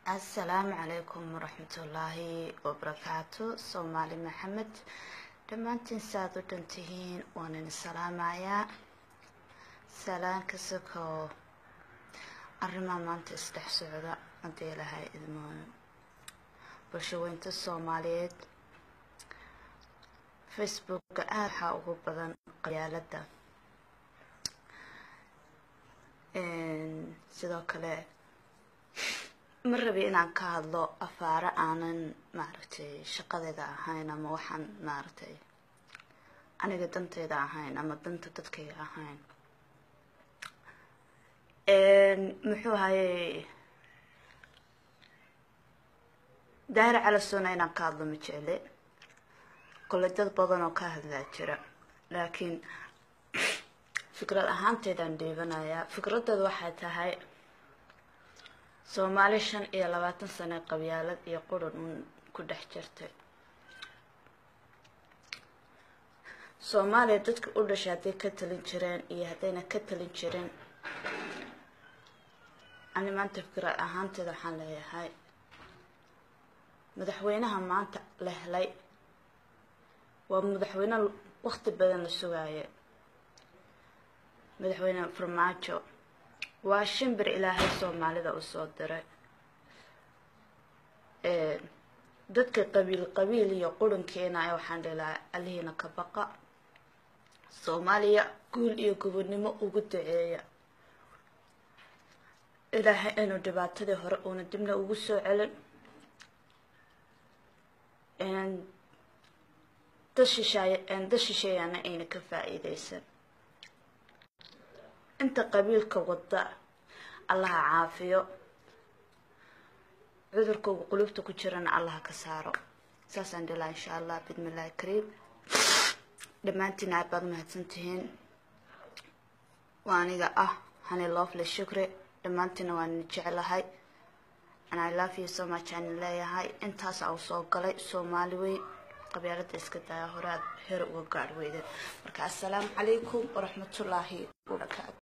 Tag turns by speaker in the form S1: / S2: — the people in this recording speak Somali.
S1: assalaamu calaykum waraxmatullaahi wabarakaatu soomaali maxamed dhammaantiin saaad u dhan tihiin waan idin salaamayaa salaan ka sokoo arrimaha maanta isdhex socda haddii ilahay idmooyo bulshaweynta soomaaliyeed facebooka aada waxaa ugu badan qabyaaladda sidoo kale ma rabi inaan ka hadlo afaaro aanan maaragtay shaqadeeda ahayn ama waxaan maaragtay aniga danteyda ahayn ama danta dadkayga ahayn muxuu ahayey daahir calasona inaan ka hadlo ma jecle kole dad badan oo ka hadlaa jira laakiin fikrad ahaanteedaan dhiibanayaa fikradeedu waxay tahay soomaali shan iyo labaatan sane qabyaalad iyo qurun uun ku dhex jirtay soomaaliya dadka u dhashay hadday ka talin jireen iyo haddayna ka talin jirin ani maanta fikrad ahaanteeda waxaan leeyahay madaxweynaha maanta la helay waa madaxweyne waqti badan la sugaaye madaxweyne farmaajo waa shimbir ilaahay soomaalida u soo diray dadka qabiil qabiil iyo qurankeena waxaan dhilaha alihiina ka baqa soomaaliya guul iyo gobonnimo ugu daceeya ilaahay inuu dhibaatadii hore uuna dibna ugu soo celin dad shishaay dad shisheeyana ayna ka faa-iideysan inta qabiilka wadda allaha caafiyo cudurkooga qulubta ku jirana allaha ka saaro saasaan dhilaa insha allah bidmillahi kariim dhammaantiin aad baad mahadsan tihiin waa aniga ah hani loofle shukre dhammaantiina waan jeclahay and i love you so much aan leeyahay intaas au soo galay soomaali weyn qabyaalada iska daya horaad hore uga gaadh weyden marka assalaamu calaykum waraxmatullaahi wabarakaatu